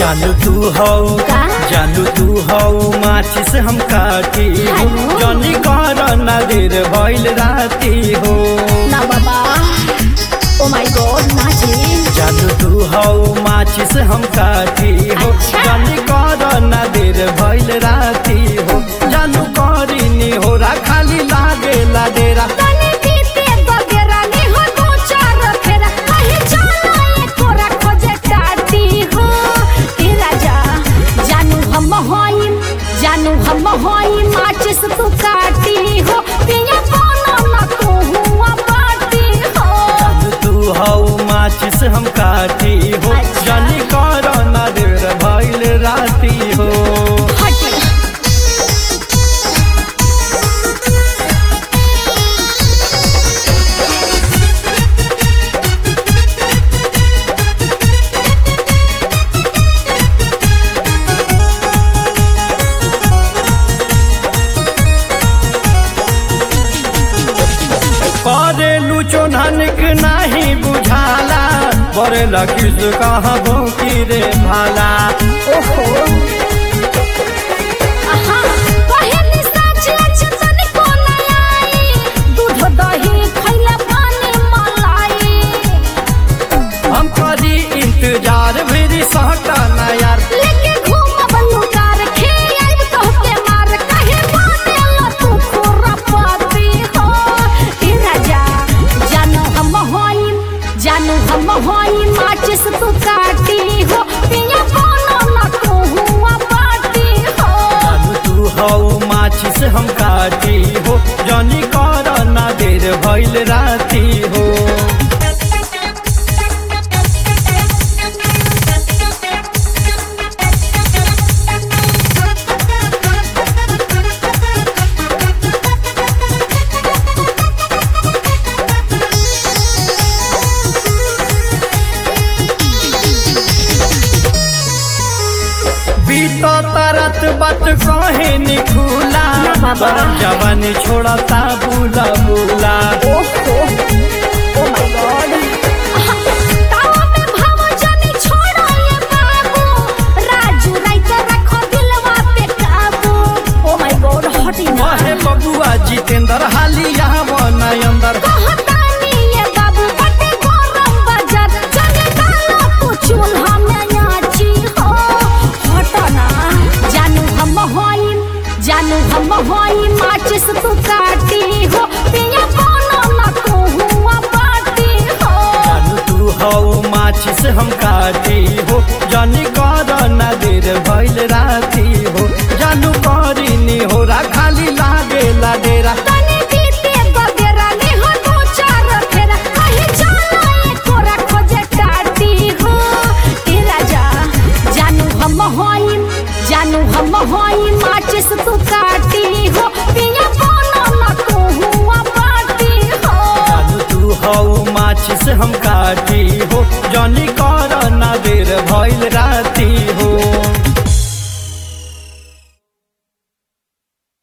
जानू तू हो का? जानू तू हो माचिस हम काटी हो हेलो? जनी कर ना देर भइल राती हो ना बाबा ओ माय गॉड ना जी जानू तू हो माचिस हम काटी हो अच्छा। जनी कर ना देर भइल राती हो जानू करिनी हो रा खाली लागे ला डेरा तने बीते बगेरा नी हो दो चार फेरा कहीं जाना ये तोरा खोजे टाटी हो ए राजा जानू हम होई जानू हम होई माचिस तू काटी हो पिया कोनो ना तू हुआ बाटी हो जानू तू हो माचिस हम काटी हो अच्छा। जनी कर ना देर भइल राती हो हट करेलू चोनहनक नाही बुझाला बरे लखीस कहाँ भौकी रे भाला ओहो आहा पहली साँझ आज तनिको ना आई दूध दही खैला पानी मलाई हम करी इंतजार मेरी सहटा ना यार लेके घूमब लुकार खेल तोहके मार कहे मानेला तू खोरा पाती हो ए राजा जानो हम होई जानो हम होई माचिस तू काटी हो पिया कोनो ना तू हुआ पाटी हो जानू तू हो माचिस हम काटी हो जनी कर ना देर भइल राती हो बीतो तरत बत कहे निखुला ना बाबा। जवानी छोड़ता बुला बुला ओहो